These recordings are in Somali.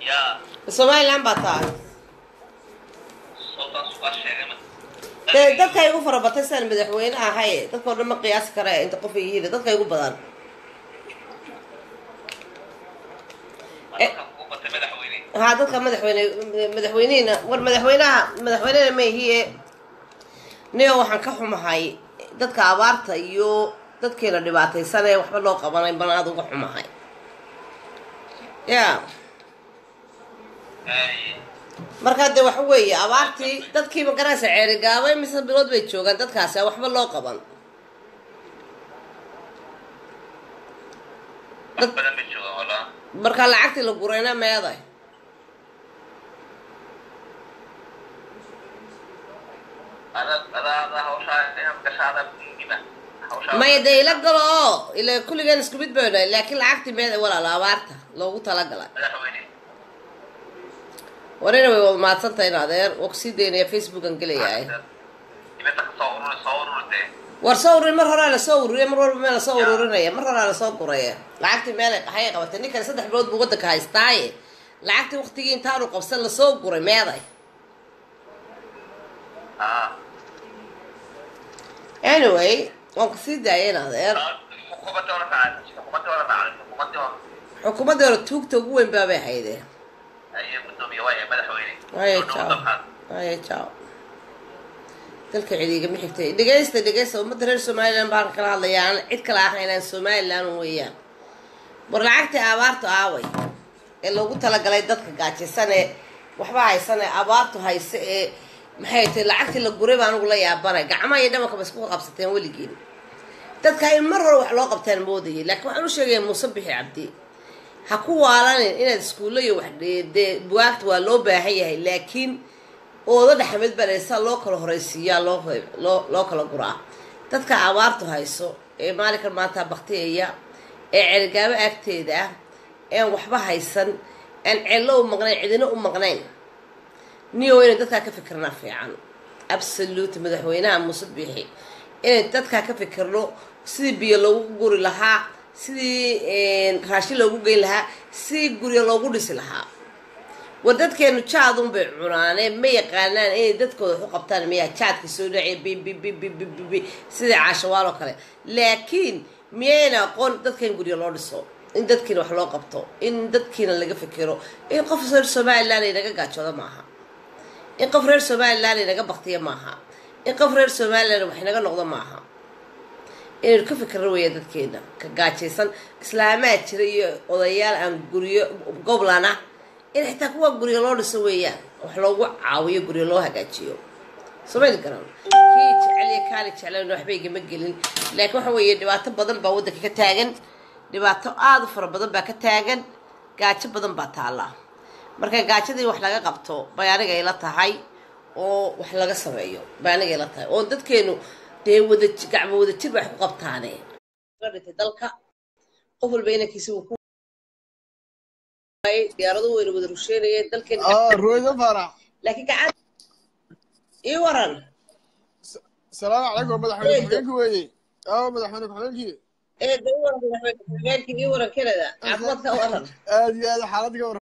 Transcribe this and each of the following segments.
yaa somaliland baa tahay sootaas waa sheegay ma dee dadka igu fara batay sidaan madaxweyne ahay dadkao dhan ma qiyaasi kara inta qof ay yihiin dadka igu badan dadka kugu batay madaxweyne haa dadka madaxweyne madaxweynihina war madaxweynaha madaxweynena ma ihiye nio waxaan ka xumahay dadka abaarta iyo dadkeena dhibaataysan ee waxba loo qabanay bana aad uga xumahay ya markaa dee waxa weeye abaartii dadkii magaraysa ceerigaabay mise bilood bay joogaan dadkaasi aan waxba loo qaban wax badan ma jooga walaa markaa lacagtii la gurayna meeday ada ada ada hawshaa inaad gashaada muhiima hawshaa maya dee ila galo oo ila kulligeen isku mid baynu nahay laakiin lacagtii meeday walaalo abaarta loogu talagalay madaxweyne warina way wada mahadsantahay in adeer waa kusii daynaya facebookan gelayahay dibadda ka soo ururi soo ururi dee war soo ururin mar horaa lasoo ururiya mar walba meel lasoo ururinaya mar horaa lasoo guraya lacagtii meel waxay qabatay ninkani saddex bilood buu waddanka haystaaye lacagtii waktigii intaanu qabsan lasoo guray meeday aa anyway waan kusii daaya in adeer xukuumadda wala raacay xukuumadda wala raacay xukuumadda wala xukuumadda hore tuugta ugu weyn baabay haydeen ayay gudoomiye waaya madaxweyne Waaya, Soo ciao. dhawo dalkan. haya jaaw dalka cidiigama xigtay dhegaysta dhegaysta ummadda reer somaliland baan kala hadlayaa aan cid kale ahaynaan somaliland weeyaan war lacagtii abaartu aaway ee loogu talagalay dadka gaajaysan ee waxba haysan ee abaartu hayse ee maxay tahay lacagtii la guray baa anigu la yaabanay gacmaha iyo dhabanka ba isku qabsateen weligiin dadka in mar hore wax loo qabtaan moodayay laakiin waxaan u sheegaya muuse bixi cabdi ha ku waalanin inaad iskuulla iyo wax dee- dee bugaagta waa loo baahan yahay laakiin ooda dhexmed baleysa loo kala horeysiiyaa loo loo loo kala guraa dadka abaartu hayso ee maalinkan maanta baktiyaya ee cerigaabo agteeda ah ean waxba haysan aan cello u maqnayn cidina u maqnayn niyo inay dadkaa ka fikirnaa fiican absolute madaxweynaha muuse biixi inay dadkaa ka fikirno sidii biyo loogu guri lahaa sidii raashin loogu geyn lahaa sidii guryo loogu dhisi lahaa war dadkeenu jaadun bay cunaane ma yaqaanaan inay dadkooda wax u qabtaan miyaa jaadka soo dhacay bibibibibibi sidii caashawaal oo kale laakiin miyayna aqoon dadka in guryo loo dhiso in dadkiina wax loo qabto in dadkiina laga fikiro in qof reer somaliland ay naga gaajoodo maaha in qof reer somaliland ay naga baktiya maaha in qof reer somaliland wax naga noqdo maaha inaynu ka fikirno weeya dadkeena ka gaajaysan islaamaa jira iyo odayaal aan guryo goblan ah in xitaa kuwa guryo loo dhiso weeyaan wax loogu caawiyo guryo loo hagaajiyo somayl garan kii jecel iyo kaani jeclan waxba igama gelin laakiin waxa weeye dhibaato badan baa waddanka ka taagan dhibaato aada u fara badan baa ka taagan gaajo badan baa taalla marka gaajadii wax laga qabto bay aniga ila tahay oo wax laga sameeyo bay aniga ila tahay oo dadkeenu dee wada gacmo wada jir wax ku qabtaane dhintay dalka qof walba inankiisa uu ku diyaaradu wayna wada rusheynayeen dalkeena اه رويدا فرح laakiin gacan ii waran السلام عليكم مدحوين حقيقي وي اه مدحوين حقيقي ee da ii waran madaxweyne ii waran kanada caafimaadka waran ادي هذا حالتك ور-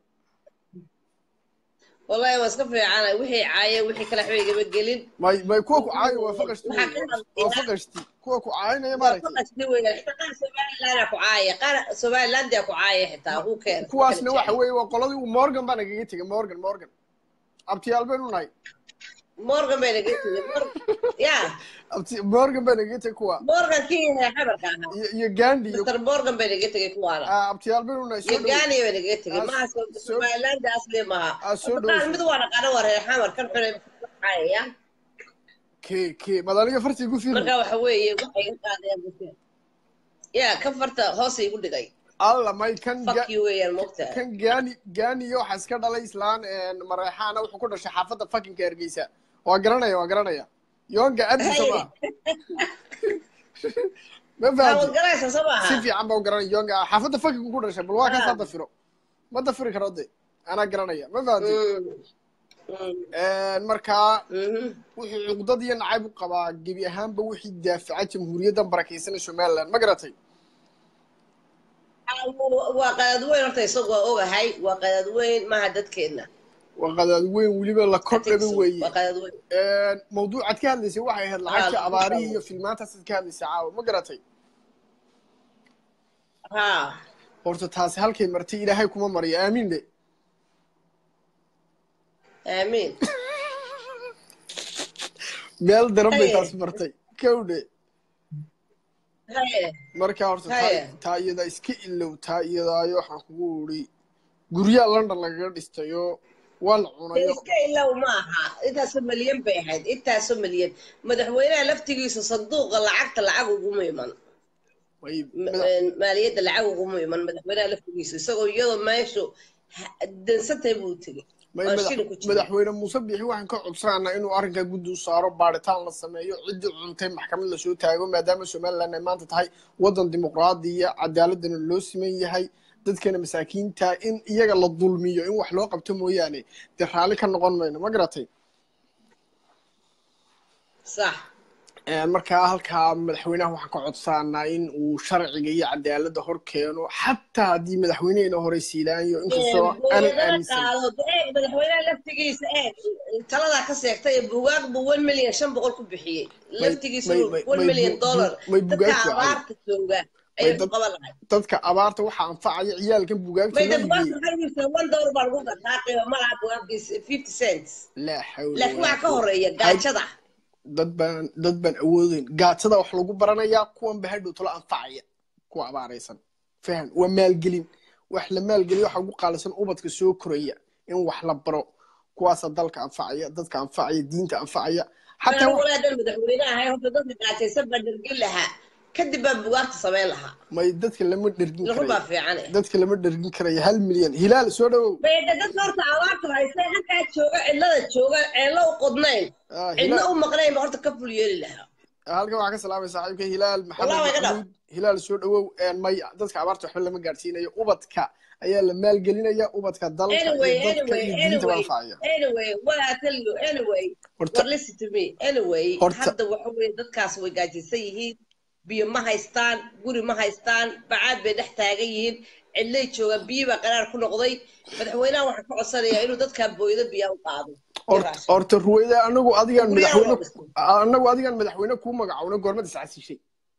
wallahi waa iska fiicana wixii caaye wixii kale waxba igama gelin ما ما يكون عاي وفقشتي waxaa ka hadlayaa وفقشتي كوكو عاين يا waa مالتي faqasni weeyaan xitaa qaar somalilandaa ku caaya qaar somalilandia ku caaya xitaa uu keen kuwaasna waxa weeye waa qoladii uu morgan baa nagaga tegay morgan morgan abtiyaal baynu nahay morgan bay naga tegey ya abti morgan baa nagaga tegay kuwa morgan kii xabarka ahaa iyo iyo gandi iyo mr morgan bay naga tegey kuwaana ah, abtiyaal baynu nahay iyo soo dhow gaani bay naga tegey Ah, maaha soo- somalilandia asli maaha ah, soo Horta dhow qaar mid waa dhaqaano waa reer xamar kan xunay caayaya ke ke madaniga farti gu fiir marka waxa weeye waxay iga qaadayaan dadka ya kan farta hoos igu dhigay alla may kan ga- fuck you weeyaan moogtaa kan gaani gaaniyo waxaa iska dhalay islaan mareexaana wuxuu ku dhashay xaafadda fakinka hargeysa waa garanaya waa garanaya yoonga abdisa ma ma waad fahanti garaysa soo si maaha fiican baa u garanaya yoonga xaafadda fakinku ku dhashay bal waa kaas Ah. hadda firo ma dafiri karo de anaa garanaya ma fahanti Mm, mm, markaa mhm. wuxuu cuqdad iyo nacayb u qabaa gebi ahaanba wixii daafaca jamhuuriyaddan barakaysan ee somaliland ma garatay waa qadaad weyn horta isagu waa ogahay waa qadaad weyn maaha dadkeena waa qadaad weyn weliba la kordhaga weeye waa qadaad weyn mawduucaad ka hadlaysay waxay ahayd lacagtii Ah, abaarihii iyo filmaantaasaad ka hadlaysay caawa ma garatay ha horta taasi halkay martay ilaahay kuma mariyo aamiin de aamiin meel daran bay Haye. taasi martay kowdhe haye marka horta Haye. taa- taa iyada iska ilow taa iyadaayo waxaan kugu uri guryaha london lagaga dhistayo waa la cunayo iska ilow ma aha intaasoo malyan bay ahayd intaasoo malyan madaxweynaha laftigiisa sanduuqa lacagta lacag uguma iman way Ma- madax- maaliyadda lacag uguma iman madaxweynaha laftigiisa isagoo iyadoo meeshu ha- dansantay buu tegey may oo madax- shilin ku jira madaxweyne muuse biixi waxaan ka codsananaa inuu arrinkaa guddi u saaro baaritaan la sameeyo ciddii cuntay maxkamad lasoo taago maadaama somaliland ay maanta tahay waddan dimuqraadiya cadaaladana loo siman yahay dadkana masaakiinta in iyaga la dulmiyo in wax loo qabto mooyaane dee raalli ka noqon mayno ma garatay sax markaa halkaa madaxweynaha waxaan ka codsanaa in uu sharciga iyo cadaaladda hor keeno xataa haddii madaxweyneheena hore siilaanyo inkastoo aanan buugaagana aaminsan qaado eeg madaxweynaha laftigiisa eeg taladaa ka seegtay buugaag buu one million shan boqol ku bixiyey laftigiisa may- may- one may million bu- dollar bu- may dadka buugaag fiican. abaarta jooga ayay ku dad- qaban lahay dadka abaarta waxaa anfacaya ciyaalkan buugaagta may loo dad buugaagta iibiyey waxay iibsadeen one dollar baa lagu gataa qiimo malaha buugaagtiisa fifty cents laa xawla laakiin walaa waxaa ka quwwata. horeeya gaajada dad baan dad baan awoodeyn gaatada wax lagu baranayaa kuwan ba hadhow talo anfacaya kuwa abaaraysan fahan waa maalgelin wax la maalgeliyo waxa ugu qaalisan ubadka soo koraya in wax la baro kuwaasa dalka anfacaya dadka anfacaya diinta anfacaya xataa anigu wax- walaadan madaxweyne ahay horta dadka gaajaysan baa dhergin lahaa kadib baa buugaagta samayn lahaa may dadka lama dhergin run baa karayo fiicane dadka lama dhergin karayo hal milyan hilaal soo dhawow bayda dadka horta abaarta haystay halkaa jooga cidlada jooga ceello u qodnayn Ah, cidna hilaal u maqnayn ba horta ka ful yeeli lahaa halkan waxaa ka salaamay saaxiibka hilaal maxamed Wallahi way ka maxamuud hilaal soo dhawow een, may dadka abaarta waxba lama gaadhsiinayo ubadka ayaa la maalgelinaya ubadka dalka anyway iyo dadka anyway iyo diinta baa anyway anfacaya anyway what I tell you anyway Horta- what listen to me anyway Horta- hadda waxa weeye dadkaas way gaajaysan yihiin biyo ma haystaan guri ma haystaan bacaad bay dhex taagan yihiin cidlay joogaan biyo baa qaraar ku noqday madaxweynaha waxaan ka codsanayaa inuu dadkaa booyado biyaa u qaado Horta- horta ruwayda anagu adigaan Guryaha madaxweyne loo dhisto. anagu adigaan madaxweyne kuu magacowna goormad iscasishay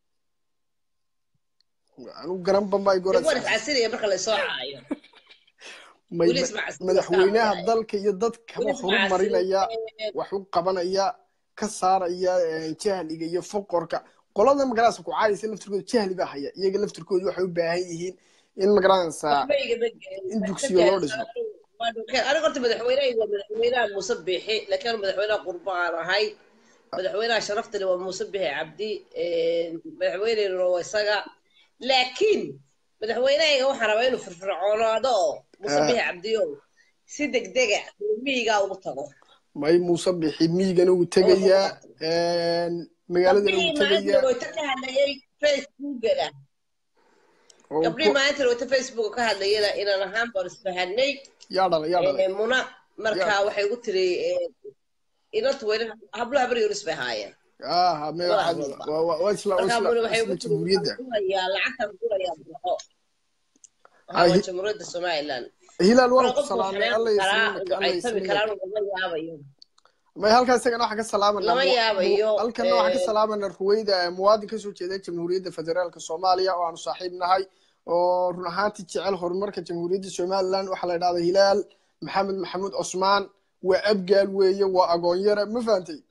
anigu garan bambay goorad waan iscasinaya marka lasoo caayo may weli isma casilin, madaxweynaha isma dalka iyo dadkaba Weli isma horumarinaya casilin. wax u qabanaya ka saaraya eh, jahliga iyo foqorka qolada magaranaysa ku caayisa laftirkooda jahli baa haya iyaga laftirkooda waxay u baahan yihiin in magaranaysa in dugsiga loo dhiso. aniga horta madaxweynahayga waa madaxweynaha muuse biixi laakiin anu madaxweynaha qurba aan ahay madaxweynaha sharaftale waa muuse biixi cabdi madaxweyneyna waa isaga laakiin madaxweynahayga waxaan rabaa inuu firfircoonaado oo muuse Ah. biixi cabdi oo si degdega miyigaa ugu tago may muuse bixi miyigana uu tegayaa magaaladana uu gabdhihii maalinta tegayaa wayta ka hadlayay facebookada oo gabdhihii ku- maalinta wayta facebook ka hadlayana inaan ahaan baan isfahanay yaa dhalay yaa dhalay Eh, muna markaa waxay ugu tiri eh, inantu weli hablaha beri yoris bay haayeen aha me Waa waxaad walba. waa waa- waa isla waa markaa isla muna waxay isla ugu tiri jamhuuriyadda "Waxaan gurayaa lacagtan gurayaa buuxo Ah, waa hi- jamhuuriyadda somaliland hilaal waan Marka ku qofku salaamay xanaaqi alla karaa yasmiinaka alla waxay tabi yasmiinaka karaan lama yaabayo may halkaa isagana waxaa ka salaamanaa Lama mu- yaabayo, mu- halkana waxaa ka eh, salaamanaa ruweyda ee muwaadin kasoo jeeda jamhuuriyadda federaalka soomaaliya oo aanu saaxiib nahay oo run ahaantii jecel horumarka jamhuuriyadda somaliland waxaa la idhahdaa hilaal maxamed maxamuud cusmaan waa abgaal weeye waa agoonyare ma fahantay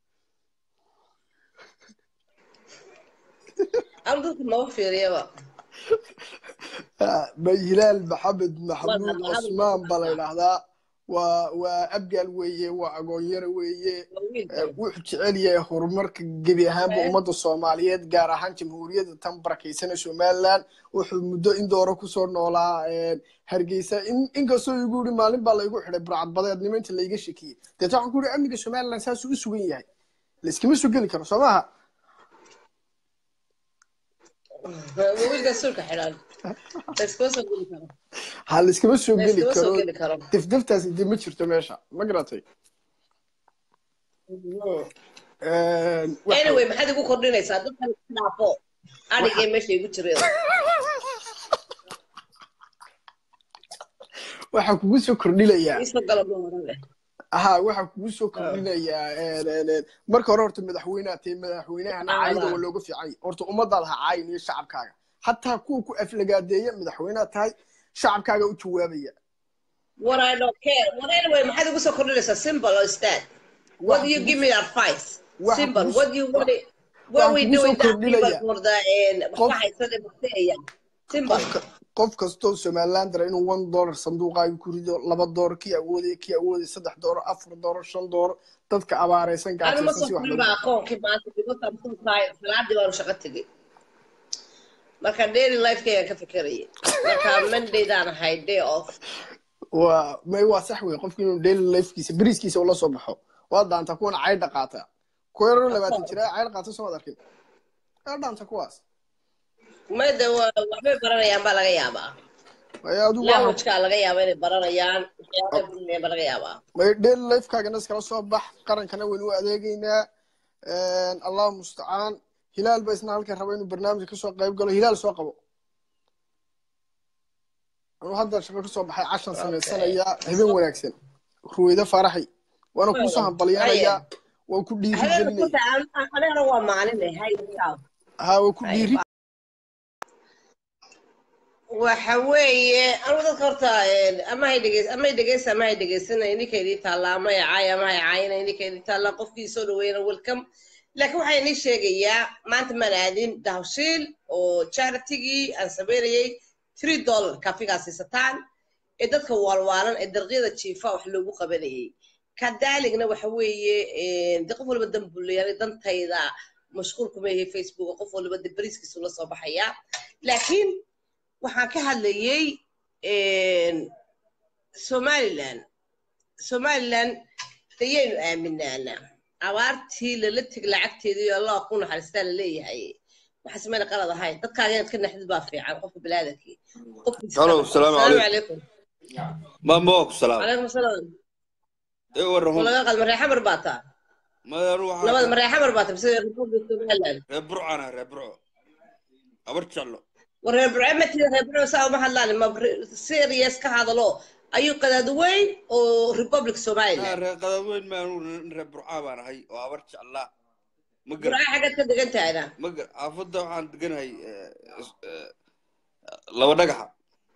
anu dadka maba fiiriyaba Ah, may hilaal maxamed maxamuud Waa hadla- cusmaan baa la hadla- idhahdaa waa waa abgaal weeye waa agoonyare weeye waa wiilka. Eh, wuxuu jecel yahay horumarka gebi ahaanba Eh. ummadda soomaaliyeed gaar ahaan jamhuuriyadda tan barakaysanee somaliland wuxuu muddo in doora kusoo noolaa eh, hargeysa in- inkastoo igu yidhi maalin baa laygu xidhay burcadbadeednimo inta layga shekiyey deeta waxaan ku yidhi amniga somaliland saasuu u sugan yahay layskama soo geli karo soo maaha waa wiilka sulka xidhan layskuma soo geli karo ha layskama soo geli layskuma soo karo geli karo difdiftaasi dee ma jirto meesha ma garatay Eh, waxa- anyway maxaad igu kordhinaysaa dadkan iska dhaafo adhigee meesha igu jireen waxaa kugu soo kordhilayaa iisoo gala ma oran leh ha waxaa kugu soo kordhinayaa een, een, een, marka hore horta madaxweyneha tahay madaxweynahana Ah, caayida ah. waa looga fiican yahay horta ummadaada ha caayin iyo shacabkaaga hataa kuwa ku aflagaadeeya madaxweynaha tahay shacabkaaga u jawaabaya What I don't care. What anyway, maxaad ugu soo kordhinaysaa simple or instead? What do you give me advice? Waxa Simple. kugu- What do you want? it- What we kugu soo doing that people kordhinaya. for the and Qof- waxay sada bakteeya. Simple. qofka qof kastoo somaliland dara inuu one dollar sanduuqaaga ku rido laba doolar kii awooday kii awooday saddex doolar afar doolar shan doolar dadka abaaraysan Anu ma gaajaysan soo si wax korin loo baa aqoonkii maanta because I'm so tired. Salaadii baan shaqo tegey. Marka daily life-kayga ka fikirayay. Marka Monday-daan ahay day off. waa may waa sax wey qofki inuu daily lifekiisa beriiskiisa ula soo baxo waa daanta kuwana caydha qaata kuwa yaroo labaatan jira caydha qaata soo wad arkin aa dhaanta kuwaas Mayda waa waxbay baranayaan baa laga yaabaa. may adigu waa Language-kaa laga yaabaa inay baranayaan. Waxyaabay baranayaan baa laga yaabaa. may daily lifekaagana iskala soo bax qarankana waynu u adeegeynaa allahu mustacaan hilaal ba isna halkan raba inuu barnaamij kasoo qayb galo hilaal soo qabo anuu hadda shaqo kasoo baxay cashan samaysanayaa habeen wanaagsan ruweyda faraxi waana kuusoo hambalyanayaa waan ku dhiiri Habeenka gelinaya kuta anigana waa maalin eh. Hay yourself. ha waan ku dhiiri waxa weeye anigu dadka horta een, ama hay dhegeys ama hay dhegeysa ama hay dhegeysana ininka idii taalla ama hay caaya ama hay caayina ininka idii taalla qofkii soo dhaweeyana welcome laakiin waxaa inii sheegayaa maanta maan aadin dahawshiil oo charitigii aan sameynayay three dollar kafigaa siisataan ee dadka waalwaalan ee darqyada jiifa wax loogu qabanayay kadaaligna waxa weeye een, de qof walba dan buu leeyahay dantayda mashquul kuma yahay facebook qof walba de bariiskiisu la soo baxaya laakiin waxaan ka hadlayay een, somaliland somaliland dayaynu aaminaanaa abaartii lala teg lacagteedii oo allah ku naxariistaa la leeyahay waxa sameyna qalad ahayn dadkaaga inaad ka naxdid baa fiican qofka balaadankii Hello, salaamu calaykum ma moog salaam calaykum salaam ee warahum laga qad mareexamar baa taa madanu labada waxaa mareexamar baa taa mise republic somaliland reer burcana reer burco abar jeclo wareer burcamati reer burco saa uma hadlaan ma serious ka hadalo ayuu qadaad weyn oo republic haa somaliland reer qadaadweyn maanu reer burca baan ahay oo abar jeclaa ma gar burca xaggaad ka degan tahayna ma gar xaafadda waxaan deganahay eh, eh, laba dhagaxa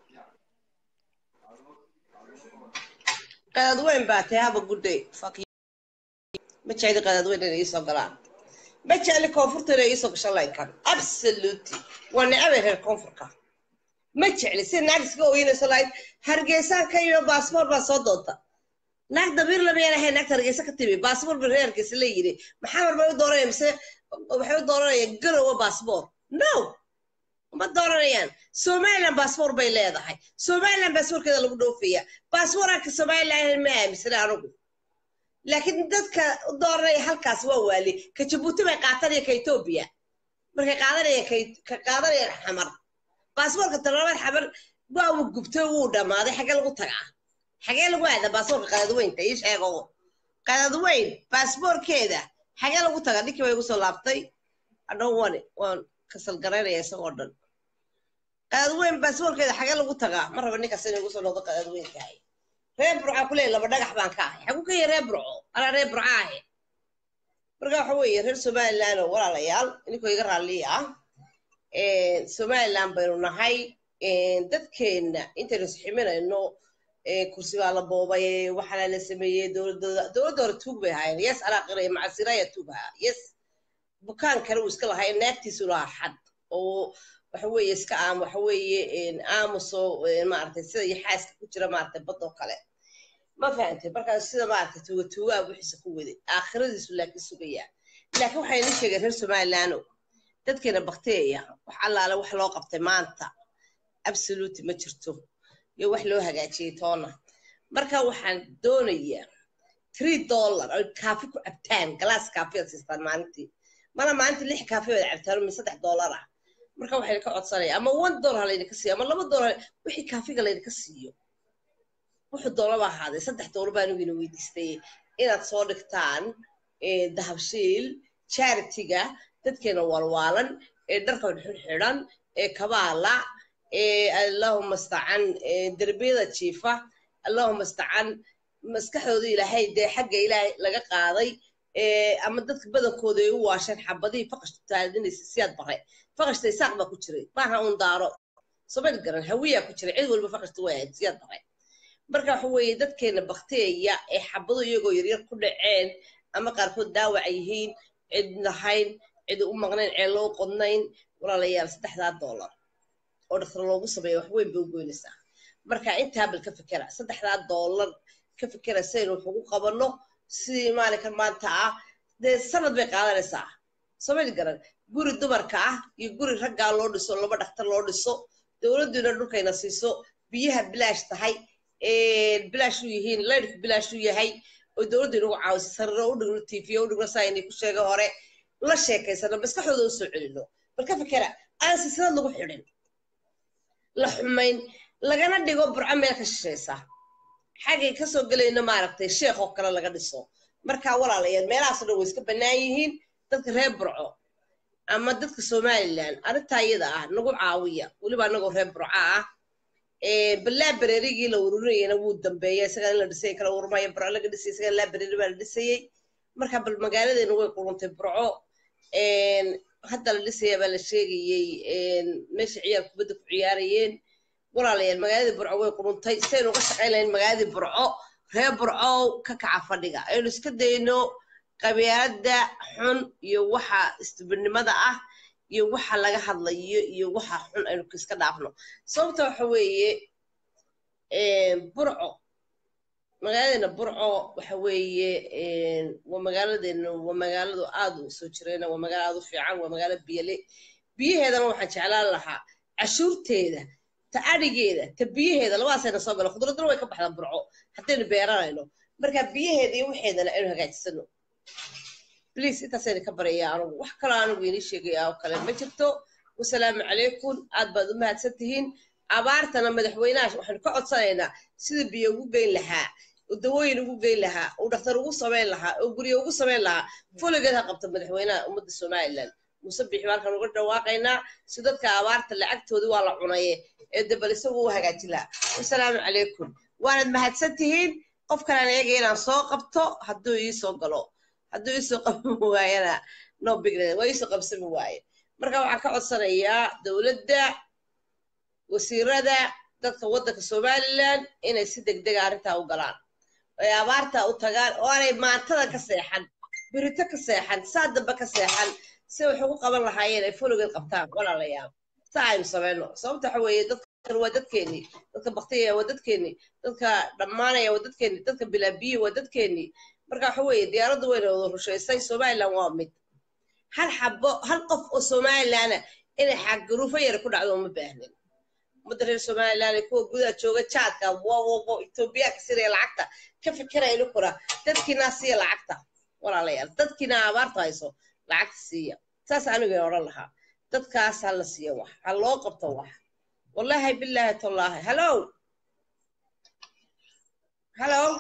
qadaad weyn baa tahay haba good day fuck you ma jecli qadaad weyn inay iisoo galaan ma jecli koonfurta inay iisoo gasho laynkan absolutely waa necabay reer koonfurka ma jecli si naag iska ooyinayso lahayd hargeysaan ka yimi baasboor baa soo doonta naag dabiir lama yarahay naagta hargeysa ka timi baasboor ba reer hargeysa la yidhi maxaa mar bay u dooranaya mise waxay u dooranayaan garowa baasboor no ma dooranayaan somaliland baasboor bay leedahay somaliland baasboorkeeda lagu dhoofaya baasboorka somaliland ma aaminsana anugu laakiin dadka u dooranaya halkaas waa waali ka jabuuti bay qaatanaya ka etoobiya markay qaadanayaan ka- ka qaadanayaan xamar baasboorka talabaad xamar waa uu gubtay wuu dhammaaday xagee lagu tagaa xagee lagu aadaa baasboorka qadadweynta ii sheego qadadweyn baasboorkeeda xagee lagu tagaa ninkii bay igu soo laabtay adhow wani waan kasal garaynaya isagoo dhan qadadweyn baasboorkeeda xagee lagu tagaa ma raba ninkaas inay igu soo noqdo qadadweyntahay reer burca ku leeyahy laba dhagax baan ka ahay xaguu ka yahay reer burco anaa reer burca ahe marka waxa weeye reer somaliland oo walaalayaal ininkoo iga raalliya ah somaliland baynu nahay dadkeenna intaynu isximinayno kursi baa la boobay waxaana la sameeyey dowladooda dowladda hore tuug bay ahaayeen yes anaa qiraya macasiraya tuug ahaa yes bukaan kale uu iska lahaa naagtiisu lahaa xad oo waxa weeye iska aam waxa weeye aamuso maaragtay sida iyo xaaska ku jira maaragtay badoo kale ma fahantay markaas sida maaragtay tuuga tuugaa wixiisa ku waday aakhiradiisu laakiin sugaya laakiin waxay ni sheegeen reer somaliland dadkeena bakteeya wax allaale wax loo qabtay maanta absolute ma jirto iyo wax loo hagaajiyey toona marka waxaan doonayaa three dollar oy kaafi ku cabtaan galaas kaafi ad siistaan maalintii mana maalintii lix kaafi ood cabtaan min saddex dollar ah marka waxayna ka codsanaya ama one dollar laydinka siiyo ama laba dollar wixii kaafiga laydinka siiyo wuxuu doolaba ahaaday saddex dollar baan ugina weydiistay inaad soo dhigtaan dahabshiil charitiga dadkeena walwaalan ee dharkan xidhan ee kabaala ee allahuma stacan derbiyada jiifa allahuma istacaan maskaxdooda ilaahay dee xagga ilaahay laga qaaday ee, ama dadka badankooda ay u waasheen xabadihii faqashtu taadinaysa siyaad bare faqashta isaaq baa ku jiray maaha un daaro somal garan hawiyaa ku jiray cid walba faqashta way ahayd siyaad bare marka waxa weeye dadkeena bakteeya ee xabado iyagoo yaryar ku dhaceen ama qaarkood daawac yihiin cid lahayn cid u maqnayn ceel loo qodnayn walaalayaal saddexdaa doolar oo dhaktar loogu sameeya wax weyn bay u goynaysaa marka intaa bal ka fikera saddexdaa doolar ka fikera saynu wax ugu qabanno sidii maalinkan maanta ah dee sanad bay qaadanaysaa soomali garan guri dumarka ah iyo guri raggaa loo dhiso laba dhaktar loo dhiso dowladdiina dhulkayna siiso biyaha bilaash tahay bilaash u yihiin laydhku bilaash u yahay oo dowladda inagu caawiso sariro u dhigno tiifiyo u dhigno saa inay ku sheega hore la sheekaysano maskaxdooda u soo celino bal ka fikera aan silsilad lagu xidhin la xumayn lagana dhigo burco meel ka shishaysa xaggay kasoo gelayno maaragtay sheekh oo kale laga dhiso marka walaalayaal meelahaasoo dhan way iska bannaan yihiin dadka reer burco ama dadka somalilan arrintaa iyada ah nagu caawiya weliba anagoo reer burco ah balaa bareerigii la ururinayana wuu dambeeya isagaa in la dhisay kala urmaya burco laga dhisay isagaa laa bareeri baa la dhisayey marka bal magaaladeena way quruntay burco hadda la dhisaya baa la sheegayey meesha ciyaar kubadda ku ciyaarayeen walaalayaal magaaladii burco way quruntay saynu uga shaqayn lahayn magaaladii burco reer burco ka kaca fadhiga aynu iska dayno qabyaaladda xun iyo waxa istibirnimada ah iyo waxa laga hadlayo iyo waxa xun aynu iska dhaafno sababta waxa weeye burco magaaladeena burco waxa weeye waa magaaladeena waa magaaladu aad u soo jirayna waa magaalo aad u fiican waa magaalo biyale biyaheedana waxaan jeclaan lahaa cashuurteeda ta adhigeeda ta biyaheeda labadaasayna soo gala khudraduna way ka baxdaa burco haddaynu beeranayno marka biyaheeda iyo waxeedana aynu hagaajisano bliase intaasayna ka baraya anugu wax kaloo anigu inii sheegaya oo kale ma jirto wasalaamu calaykum aad baad u mahadsan tihiin abaartana madaxweynaha waxaynu ka codsanaynaa sida biyo ugu geyn lahaa oo dawooyin ugu geyn lahaa oo dhakhtar ugu samayn lahaa oo guryo ugu samayn lahaa fuligeed ha qabta madaxweynaha ummadda somalilan muuse bixi halkan uga dhawaaqaynaa si dadka abaarta lacagtoodii waa la cunaye ee debal isagu u hagaajin lahaa wasalaamu calaykum waanad mahadsan tihiin qof kalaan eegaya inaan soo qabto hadduu iisoo galo hadduu iisoo qaban waayana no bigland waa iisoo qabsami waaye marka waxaan ka codsanayaa dowladda wasiirada dadka waddanka somalilan inay si degdega arrintaa u galaan ay abaarta u tagaan oo aanay maantada ka seexan birito ka seexan saa dambe ka seexan si wax ugu qaban lahaayeen ay fuligeed qabtaan walaalayaal saa aynu samayno sababta waxa weeye dadkan waa dadkeennii dadka baktiyaya waa dadkeennii dadka dhammaanaya waa dadkeennii dadka bilaabiyi waa dadkeennii marka waxa weeye diyaaraddu wayna wada rushaysay somalilan waa mid hal xabo hal qof oo somalilana inay xagaruufo yara ku dhacdo uma baahnin ummadda reer somalilan ee kuwa gudaha jooga jaadka wowowo etoobiyaanka siraya lacagta ka fikiraya inkuna dadkiinaa siiya lacagta walaalayaal dadkiina abaarta hayso lacagta siiya saas anigay odhan lahaa dadkaas ha la siiya wax ha loo qabto wax wallahi billahi tallaahi hallow hallow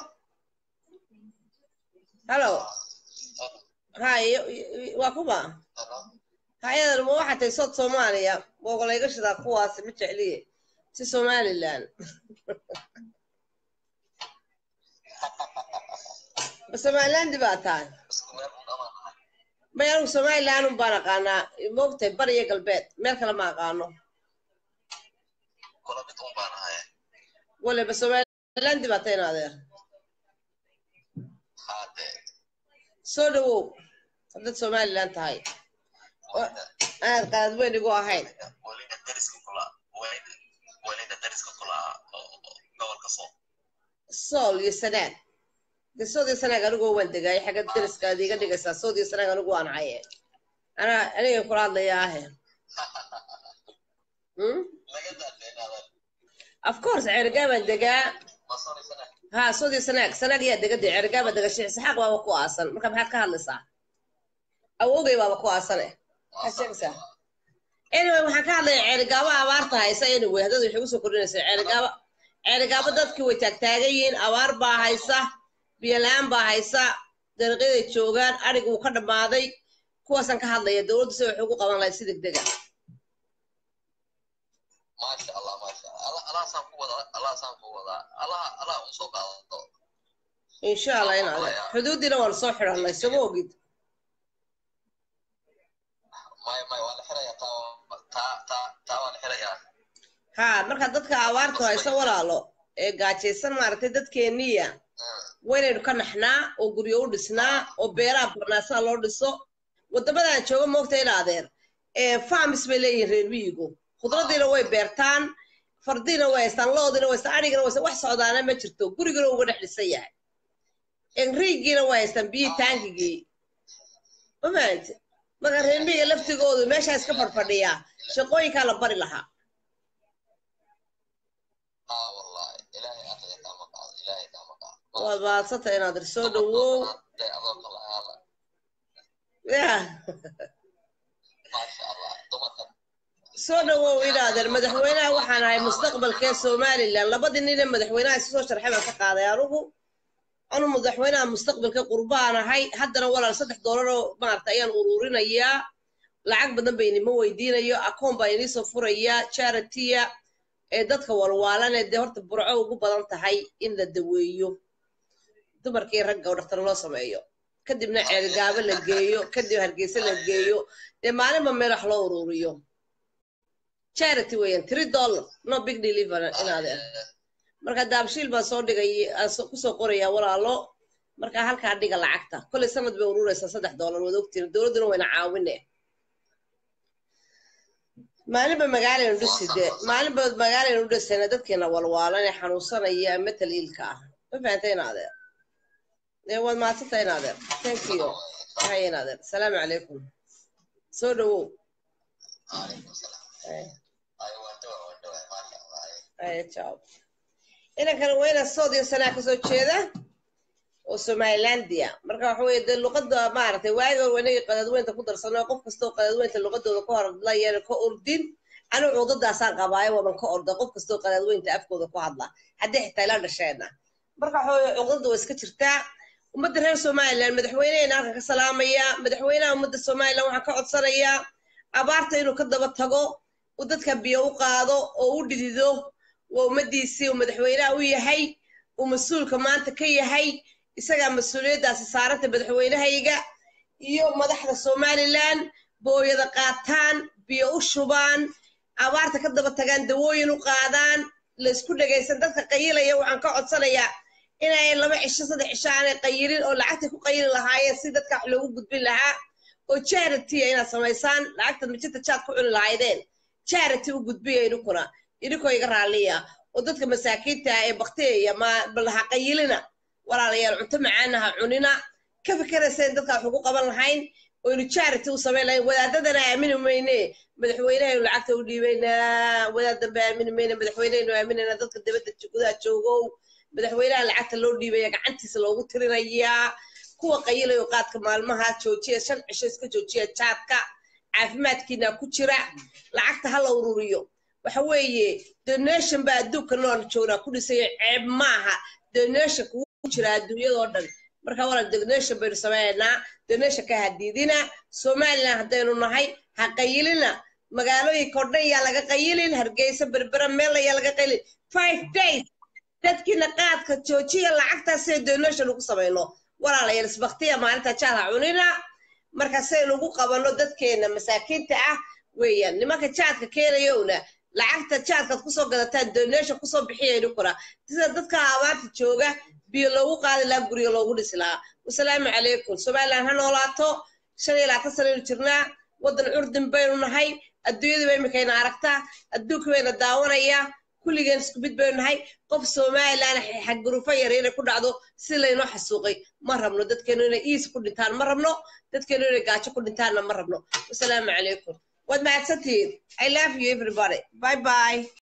hallow hay waa kuma hay-adan ma waxaa tahay sood soomaaliya boogolayga shidaa kuwaasi ma jecliye si somalilan ma somalilandi baa tahay may anigu somalilan un baan aqaanaa moogtahay bariya galbeed meel kale ma aqaano wale ma somalilandi baa tahay in adeer soo dhawow haddaad somalilan tahay aad qaad weyn igu ahayn sool iyo sanaag de sood iyo sanaag anigoo waan degaay xagga deriska ad iga dhigaysaa sood iyo sanaag anigu waan haye anaa aniga kula hadlaya ahe of course ceerigaabaan degaa ha sood iyo sanaag sanaag yaa dega dee ceerigaabaa dega sheekh saxaaq baaba ku aasan marka maxaad ka hadlaysaa awogay baaba ku aasan eh maxaad sheegaysaa anyway waxaan ka hadlaya ceerigaabo abaarta haysa anyway haddad waxay usoo kordhinaysaa ceerigaabo ceerigaabo dadkii way taagtaagan yihiin abaar baa haysa biyola-aan baa haysa dariiqyaday joogaan adhig wuu ka dhammaaday kuwaasaan ka hadlaya dowladdu si waxay ugu qaban lahayd si degdega maasha allah maasha Allah Allahsaan ku wadaa Allahsaan ku wadaa Allah Allah un soo qaado insha allah in adeer xuduudiina waan soo xidhanay sama ogid may may waa la xirayaa taa taa taa taa waa la xirayaa ha marka dadka abaartu hayso walaalo ee gaajaysan maaragtay dadkeeniya waynaynu ka naxnaa oo guryo u dhisnaa oo beeraha barnaasada loo dhiso wadamadan jooga moogta in adeer farms bay leeyihin reer miyigu khudradiina way beertaan fardiina way haystaan loodiina way haystaan adhigina way haystaan wax socdaana ma jirto gurigina uga dhex dhisan yahay enriigiina way haystaan biyii taangigii ma fahamte marka reer miyiga laftigoodu meeshaa iska fadhfadhiyaa shaqooyinkaa la bari lahaa aa wallahi ilaahay aqliga kama qaado ilaahay kama qaado waad maadsanta inaad ir soo dhawow dee adoo kale aala ya maasha allah dumarka soo dhawow inaadeer madaxweynaha waxaan ahay mustaqbalkee somalilan labadii nin ee madaxweynaha isu soo sharxay baan ka qaaday anugu anu madaxweynaha mustaqbalka qurbaan ahay haddana walaal saddex doolar oo maarata ayaan ururinayaa lacag badan ba inima weydiinayo akoon baa iniisoo furayaa charitya ee dadka walwaalanee dee horta burco ugu badan tahay in la daweeyo dumarkii ragga oo dhaktar loo sameeyo kadibna ceelgaabo la geeyo kadib hargeysa la geeyo dee maalinba meel wax loo ururiyo charity weeyaan three dollar no big deliver inaadeen marka daabshiil baan soo dhigay aan soo- kusoo qorayaa walaalo marka halkaa dhiga lacagta kolley sanad bay ururaysaa saddex dollar waad ogtiin dowladduna wayna caawine maalinba magaalaynu dhisi de maalinba magaalaynu dhisayna dadkeena walwaalan ee xanuunsanaya matal iilka ah ma fahantay inaadeer dee waad maadsantahay inaadeer thank you hay inaadeer asalaamu calaykum soo dhawow calaykum salaam Ay. ay waan dhawa waan dhawa maasha allah Ay, ciao. inankana waa inaa sood iyo sanaa kasoo jeeda oo somalilandia marka waxa weye dee luqada maaragtay waagi hore inagii qadadweynta ku darsano qof kastoo qadadweynta luqadooda ka hadlayana ka ordin anigu cudadaasaan qabaayo waaban ka orda qof kastoo qadadweynta afkooda ku hadla haddii xitaa ila dhasheena marka waxa weye cudada waa iska jirtaa ummadda reer somaliland madaxweynehena halkan ka salaamaya madaxweynaha ummadda somaliland waxaan ka codsanayaa abaarta inuu ka daba tago uu dadka biyo u qaado oo u dhidido waa ummadiisii uu madaxweynaha u yahay uu mas-uulka maanta ka yahay isagaa mas-uuliyaddaasi saaranta madaxweynahayga iyo madaxda somaliland booyada qaataan biyo u shubaan abaarta ka daba tagaan dawooyin u qaadaan laysku dhegaysan dadka qayilaya waxaan ka codsanayaa inay laba cisho saddex cisho aanay qayilin oo lacagtay ku qayili lahaayeen si dadka wax loogu gudbin lahaa oo charity inaad samaysaan lacagta mijinta jaad ku cuni lahaydeen charity u gudbiya idinkuna idinkoo iga raalliya oo dadka masaakiinta ah ee bakteeya ma balaha qayilina walaalayaal cunto macaana ha cunina ka fikerayseen dadka wax ugu qaban lahayn oo inu charity u samayn lahayn wadaadadana aamini mayne madaxweynehaynu lacagta u dhiibaynaa wadaad dambe aamini mayne madaxweynehaynu aaminayna dadka dibadda gudaha joogow madaxweynaha lacagta loo dhiibaya gacantiisa loogu tirinayaa kuwa qayilayo qaadka maalmaha joojiya shan cisho iska joojiya jaadka caafimaadkiina ku jira lacagta ha la ururiyo waxa weeye donation baa adduunka nool joognaa ku dhisaya ceeb maaha donation kugu jira adduunyadoo dhan marka walaal donation baynu sameynaynaa donation ka hadiidina somaliland haddaynu nahay ha qayilina magaalooyinka oo dhan yaa laga qayilin hargeysa berbera meel ayaa laga qayilin five days dadkiina qaadka joojiya lacagtaas say donation ugu samayno walaalayaal isbaktiya maalinta jaadha cunina marka saynu ugu qabanno dadkeena masaakiinta ah weeyaan nimanka jaadka keenayowna lacagta jaadkaad kusoo gadataan donation kusoo bixiya idinkuna sida dadka abaarta jooga biyo loogu qaadi lahaa guriga loogu dhisi lahaa wasalaamu calaykum somaliland ha noolaato shan iyo labaatan sanaynu jirnaa waddan curdin baynu nahay adduunyadiiba imikayna aragtaa adduunka bayna daawanayaa kulligeen isku mid baynu nahay qof somaliland xagurufo yar inay ku dhacdo si laynoo xasuuqay ma rabno dadkeenu inay iis ku dhintaan ma rabno dadkeenu inay gaajo ku dhintaanna ma rabno wasalaamu calaykum waad mahadsantihiin i love you everybody bye bye